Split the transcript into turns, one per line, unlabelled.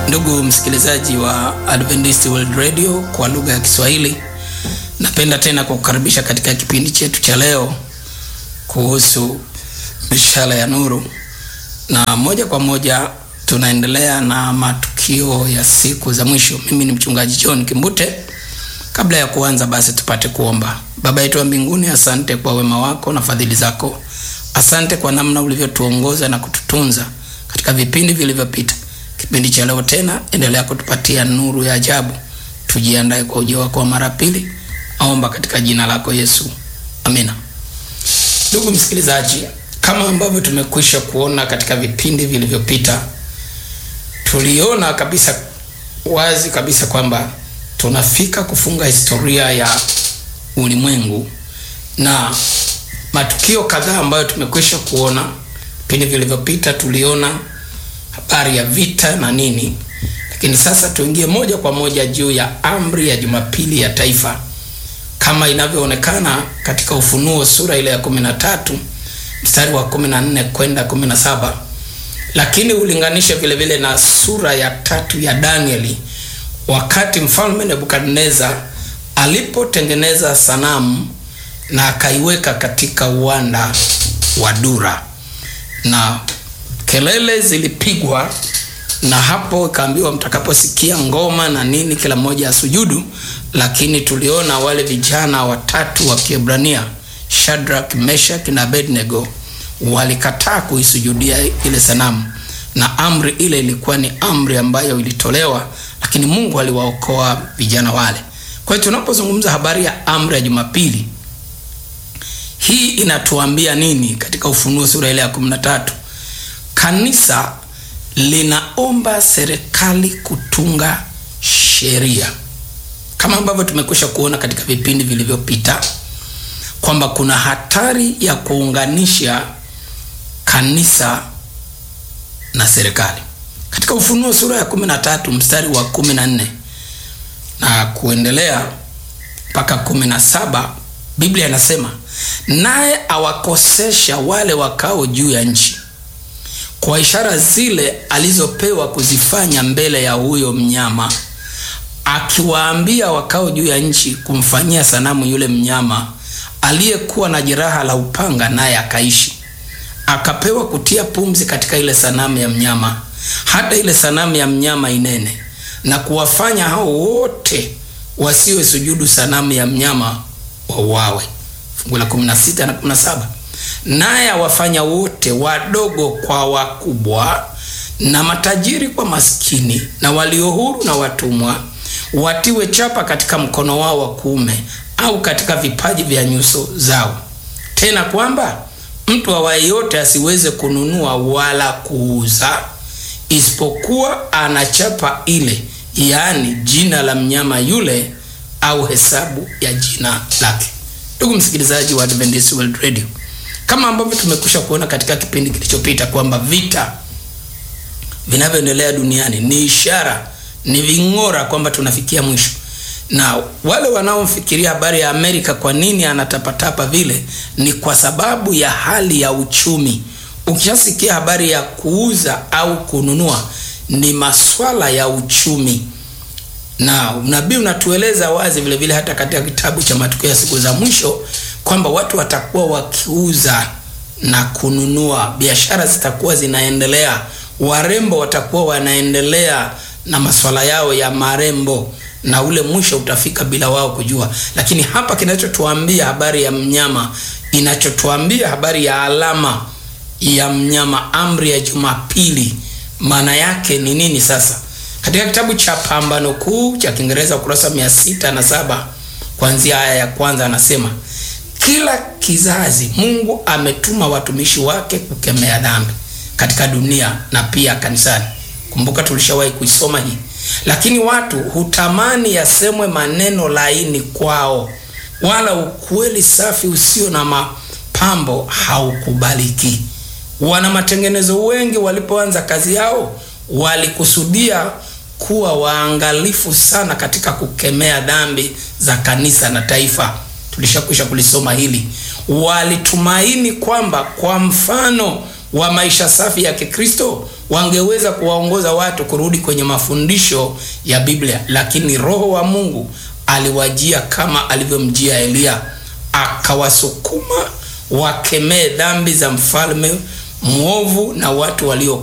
Ndugu msikilizaji wa Adventist World Radio kwa lugha ya Kiswahili, napenda tena kukukaribisha katika kipindi chetu cha leo kuhusu mishale ya nuru, na moja kwa moja tunaendelea na matukio ya siku za mwisho. Mimi ni mchungaji John Kimbute. Kabla ya kuanza, basi tupate kuomba. Baba yetu wa mbinguni, asante kwa wema wako na fadhili zako. Asante kwa namna ulivyotuongoza na kututunza katika vipindi vilivyopita. Kipindi cha leo tena, endelea kutupatia nuru ya ajabu. Tujiandae kwa ujio wako wa mara pili. Aomba katika jina lako Yesu, amina. Ndugu msikilizaji, kama ambavyo tumekwisha kuona katika vipindi vilivyopita, tuliona kabisa wazi kabisa kwamba tunafika kufunga historia ya ulimwengu na matukio kadhaa ambayo tumekwisha kuona vipindi vilivyopita. Tuliona habari ya vita na nini, lakini sasa tuingie moja kwa moja juu ya amri ya Jumapili ya Taifa kama inavyoonekana katika Ufunuo sura ile ya kumi na tatu mstari wa kumi na nne kwenda kumi na saba lakini ulinganishe vile vile na sura ya tatu ya Danieli wakati mfalme Nebukadneza alipotengeneza sanamu na akaiweka katika uwanda wa Dura na kelele zilipigwa, na hapo ikaambiwa mtakaposikia ngoma na nini, kila mmoja asujudu. Lakini tuliona wale vijana watatu wa Kiebrania, Shadrach, Meshach na Abednego walikataa kuisujudia ile sanamu, na amri ile ilikuwa ni amri ambayo ilitolewa, lakini Mungu aliwaokoa vijana wale. Kwa hiyo tunapozungumza habari ya amri ya Jumapili, hii inatuambia nini? Katika Ufunuo sura ile ya 13 kanisa linaomba serikali kutunga sheria, kama ambavyo tumekwisha kuona katika vipindi vilivyopita kwamba kuna hatari ya kuunganisha kanisa na serikali. Katika Ufunuo sura ya 13 mstari wa 14 na kuendelea mpaka 17, Biblia inasema naye awakosesha wale wakao juu ya nchi kwa ishara zile alizopewa kuzifanya mbele ya huyo mnyama, akiwaambia wakao juu ya nchi kumfanyia sanamu yule mnyama aliyekuwa na jeraha la upanga, naye akaishi. Akapewa kutia pumzi katika ile sanamu ya mnyama, hata ile sanamu ya mnyama inene, na kuwafanya hao wote wasiwe sujudu sanamu ya mnyama wauawe. Fungu la 16 na 17 naye awafanya wote wadogo kwa wakubwa na matajiri kwa maskini na walio huru na watumwa watiwe chapa katika mkono wao wa kuume au katika vipaji vya nyuso zao, tena kwamba mtu awaye yote asiweze kununua wala kuuza isipokuwa ana chapa ile, yaani jina la mnyama yule au hesabu ya jina lake. Ndugu msikilizaji wa Adventist World Radio, kama ambavyo tumekwisha kuona katika kipindi kilichopita kwamba vita vinavyoendelea duniani ni ishara, ni ving'ora kwamba tunafikia mwisho. Na wale wanaofikiria habari ya Amerika, kwa nini anatapatapa vile, ni kwa sababu ya hali ya uchumi. Ukishasikia habari ya kuuza au kununua, ni maswala ya uchumi, na unabii unatueleza wazi vile vile hata katika kitabu cha matukio ya siku za mwisho kwamba watu watakuwa wakiuza na kununua, biashara zitakuwa zinaendelea, warembo watakuwa wanaendelea na masuala yao ya marembo, na ule mwisho utafika bila wao kujua. Lakini hapa kinachotuambia habari ya mnyama, inachotuambia habari ya alama ya mnyama, amri ya Jumapili, maana yake ni nini? Sasa katika kitabu cha Pambano Kuu cha Kiingereza ukurasa mia sita na saba kuanzia aya ya kwanza anasema kila kizazi Mungu ametuma watumishi wake kukemea dhambi katika dunia na pia kanisani. Kumbuka tulishawahi kuisoma hii, lakini watu hutamani yasemwe maneno laini kwao, wala ukweli safi usio na mapambo haukubaliki. Wana matengenezo wengi walipoanza kazi yao walikusudia kuwa waangalifu sana katika kukemea dhambi za kanisa na taifa. Tulishakwisha kulisoma hili. Walitumaini kwamba kwa mfano wa maisha safi ya Kikristo wangeweza kuwaongoza watu kurudi kwenye mafundisho ya Biblia, lakini Roho wa Mungu aliwajia kama alivyomjia Eliya, akawasukuma wakemee dhambi za mfalme mwovu na watu walio